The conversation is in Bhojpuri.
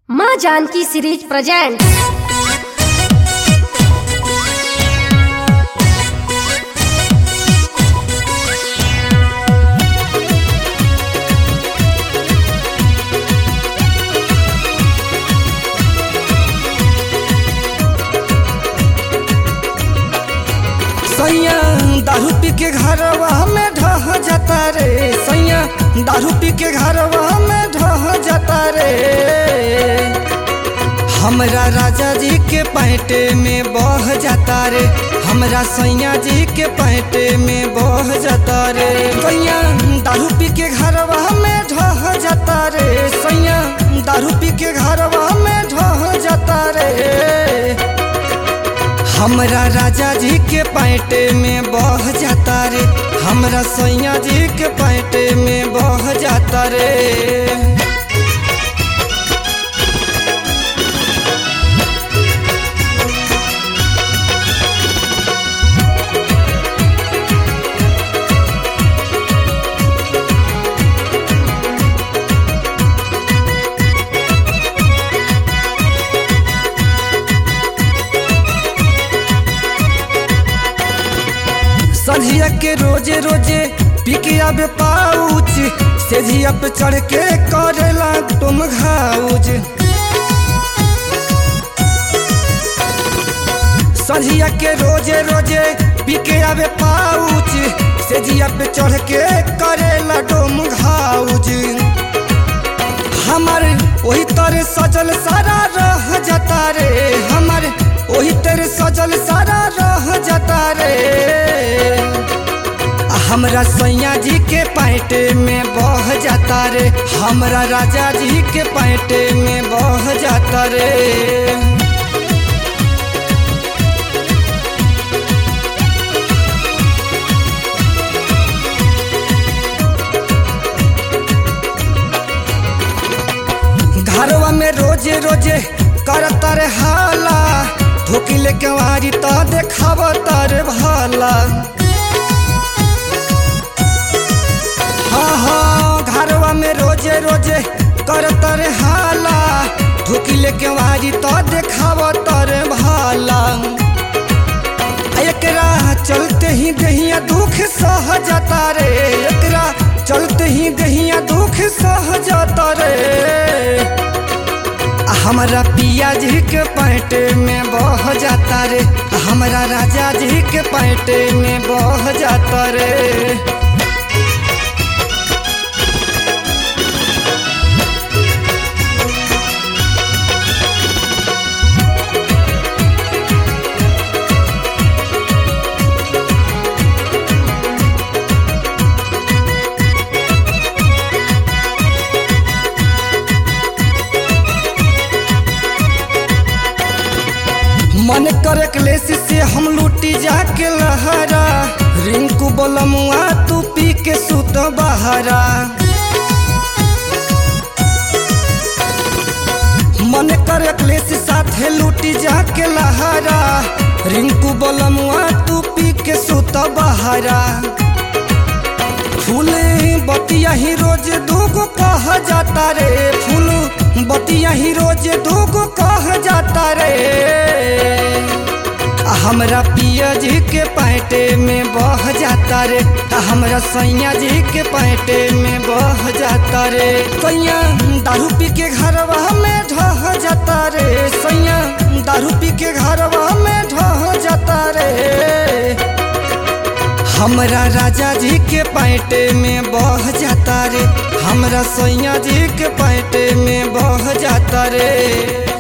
माँ जानकी सीरीज प्रेजेंट सैया दारू पी के घरवा में ढह जाता रे सैया दारू पी के घरवा में ढह जाता रे हमरा राजा जी के पैंटे में बह जाता रे हमरा सैया जी के पैंटे में बह जाता रे सैया दारू पी के घरवा में ढह जाता रे सैया दारू पी के घरवा में ढह जाता रे हमरा राजा जी के पैंटे में बह जाता रे हमरा सैया जी के पैंटे में बह जाता रे सझिया के रोजे रोजे पिके आबे पाउच सेझिया पे चढ़ के करेला तुम घाउज सझिया के रोजे रोजे पिके आबे पाउच सेझिया पे चढ़ के करेला डोम घाउज हमर वही तरह सजल सारा रह जाता रे हमर वही तरह सजल सारा रह जाता रे आ हमरा सैया जी के पैंटे में बह जाता रे हमरा राजा जी के पैंटे में बह जाता रे घरवा में रोजे रोजे करता रे हाला धोकी लेके वारी तो देखाव तारे भाला हाँ हाँ घरवा में रोजे रोजे करता रे हाला धोकी लेके वारी तो देखाव तारे भाला एकरा चलते ही दहिया दुख सह जाता रे एकरा चलते ही दहिया दुख सह जाता रे आ हमरा पिया जी के पैंटे में बह जाता रे आ हमरा राजा जी के पैंटे में बह जाता रे मन करे क्लेश से हम लूटी जाके लहरा रिंकू बोलमुआ तू पी के सुत बहरा मन करे क्लेश साथे लूटी जाके लहरा रिंकू बोलमुआ तू पी के सुत बहरा फूल बतिया ही रोज दूगो कह जाता रे फूल बतिया ही रोज दूगो कह जाता रे आ हमरा पिया जी के पैंटे में बह जाता रे आ हमरा सैया जी के पैंटे में बह जाता रे सैया दारू पी के घरवा में ढह जाता रे सैया दारू पी के घरवा में ढह जाता रे हमरा राजा जी के पैंटे में बह जाता रे हमरा सैया जी के पैंटे में बह जाता रे